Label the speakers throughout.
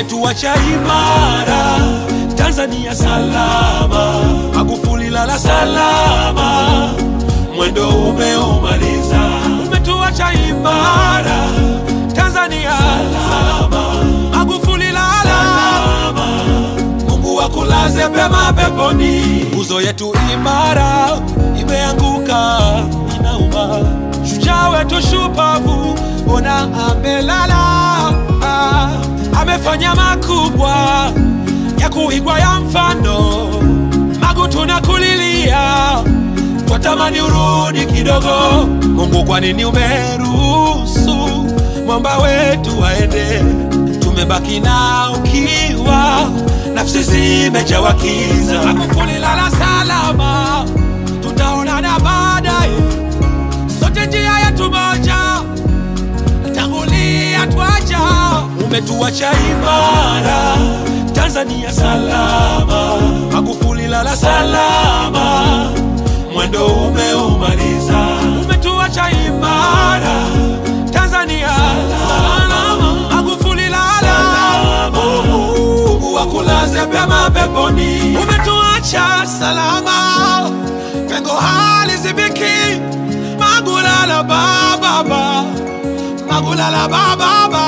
Speaker 1: umetuacha imara, Tanzania salama, Magufuli lala salama, mwendo umeumaliza, umetuacha imara, Tanzania salama, Magufuli lala salama, Mungu akulaze pema peponi. Nguzo yetu imara imeanguka, inauma. Shujaa wetu shupavu, ona amelala, ah, amefanya makubwa ya kuigwa ya mfano. Magu tunakulilia, twatamani urudi kidogo. Mungu, kwa nini umeruhusu mwamba wetu waende? Tumebaki na ukiwa, nafsi zimejawa kiza. Magufuli lala salama, tutaonana baadaye, sote njia yetu moja, tangulia twaja. Umetuacha imara, Tanzania salama, Magufuli lala salama, mwendo umeumaliza. Umetuacha imara, Tanzania salama, Magufuli lala Mungu akulaze pema peponi. Umetuacha salama, pengo halizibiki. Magulala bababa, Magulala bababa,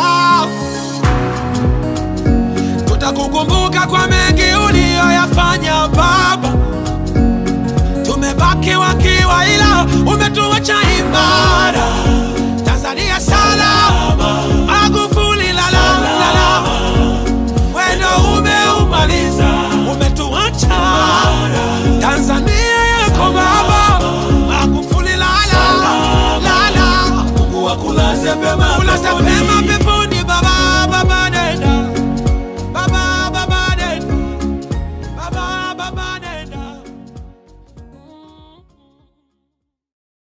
Speaker 1: tutakukumbuka kwa mengi uliyoyafanya baba. Tumebaki wakiwa, ila umetuacha imara